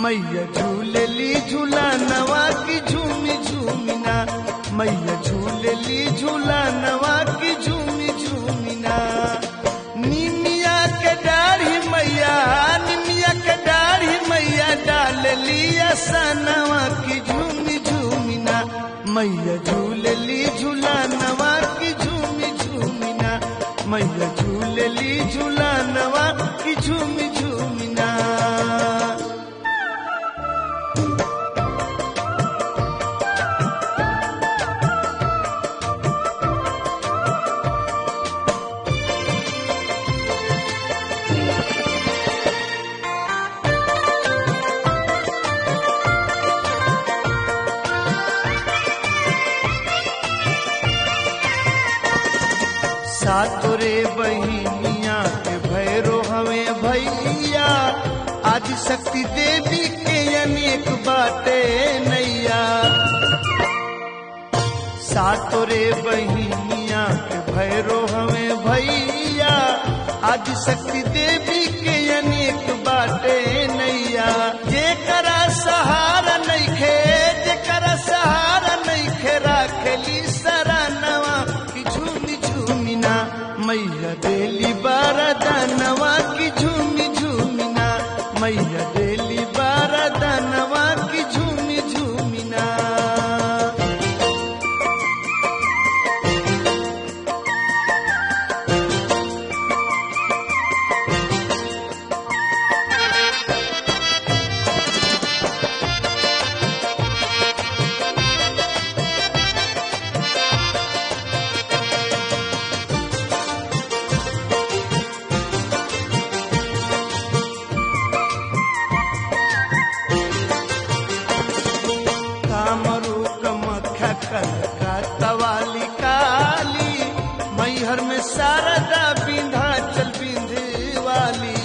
मैया झूलेली झूला नवा की झूमी झूमिना मैया झूलेली झूला नवा की झूमी झूमिना निमिया के डाढ़ी मैया निमिया के डाढ़ी मैया डाल लिया सनवा की झूमी झूमिना मैया झूलेली झूला नवा की झूमी झूमिना मैया झूलेली झूला नवा की झूमी झूमिना सातोरे बहिनिया के भैरो हवे भैया आदि शक्ति देवी के अनेक बाटे नैया सातोरे बहिनिया के भैरो हवे भैया आदि शक्ति देवी के अनेक बाटे नैया जेकरा सहारा नइखे जेकरा सहारा नइखे राखेली सरानवा की झूमी झूमिना मैया देली बारदानवा की झूमी झूमिना मैया देली बारदानवा की झूमी झूमिना कामरू कमख्या कनका तवाली काली मैहर में शारदा विंध्याचल विंध्यवाली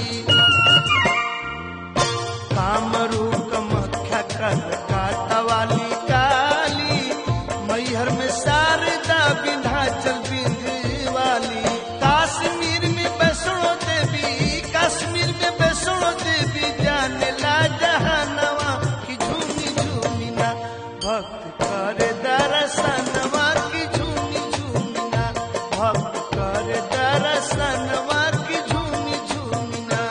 कामरू कमख्या कनका तवाली काली मैहर में शारदा विंध्याचल विंध्यवाली काश्मीर में वैष्णो देवी कश्मीर में वैष्णो देवी जाने ला जहानवा की झूमी झूमिना भक्त करे दर्शनवा की झूमी झूमिना भक्त करे दर्शनवा की झूमी झूमिना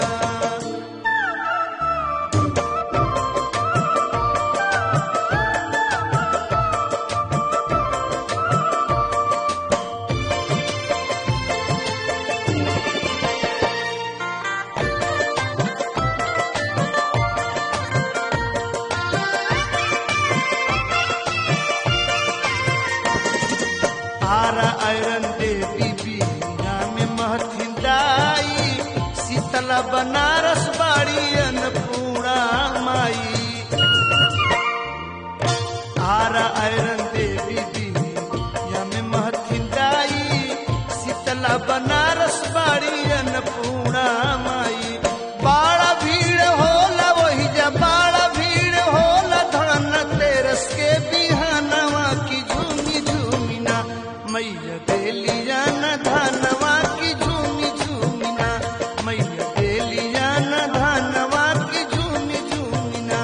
आरा आयरन देवी बीना में महथिन दाई शीतला बनारस बाड़ी अन्नपूर्णा माई आरा आयरन देवी बीना में महथिन दाई शीतला बनारस बाड़ी अन्नपूर्णा माई बाड़ा भीड़ होला वही जा बाड़ा भीड़ होला धन तेरस के बिहानवा की झूमी झूमिना मैया देलिया न धनवा की झूमी झूमिना मैया देलिया न धनवा की झूमी झूमिना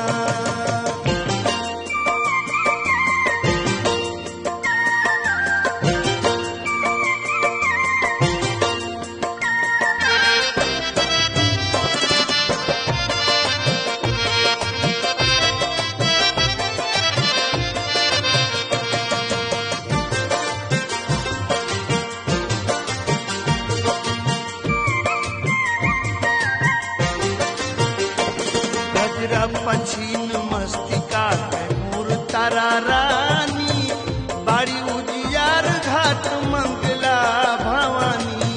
गजरा पछीन मस्तिका है मूर तारा रानी बाड़ी उजियार घाट मंगला भवानी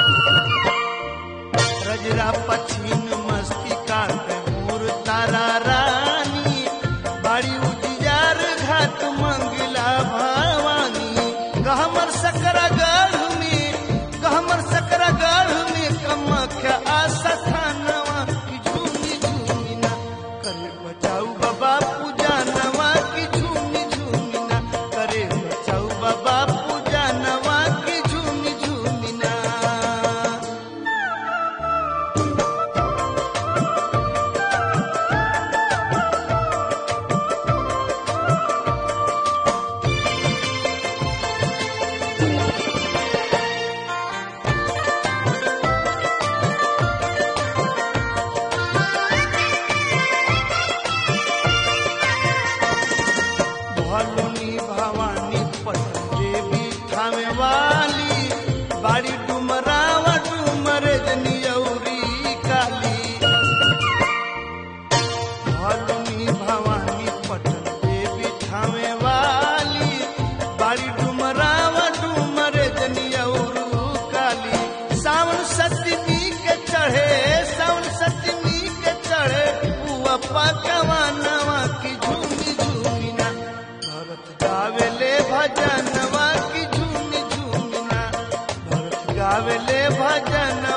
गजरा पछीन मस्तिका है मूर तारा रानी बाड़ी उजियार घाट मंगला भवानी गहमर सकरा गढ़ में गहमर सकरा गढ़ में कमख्या आशा थानवा की झूमी झूमिना करे बचाऊ बाबा पूजा नवा की झूमी झूमिना करे बचाऊ बाबा पूजा नवा की झूमी झूमिना वाली बाड़ी डुमरावा डुमर जनियौरी काली भलुनी भवानी पटन देवी ठावे वाली बाड़ी डुमरावा डुमर जनियौरू काली सावन सतमी के चढ़े सावन सतमी के चढ़े बुआ पकवा नवा की झूमी झूमी ना भरत गावेले भजनवा की झूमी झूमी ना भरत गावेले भजन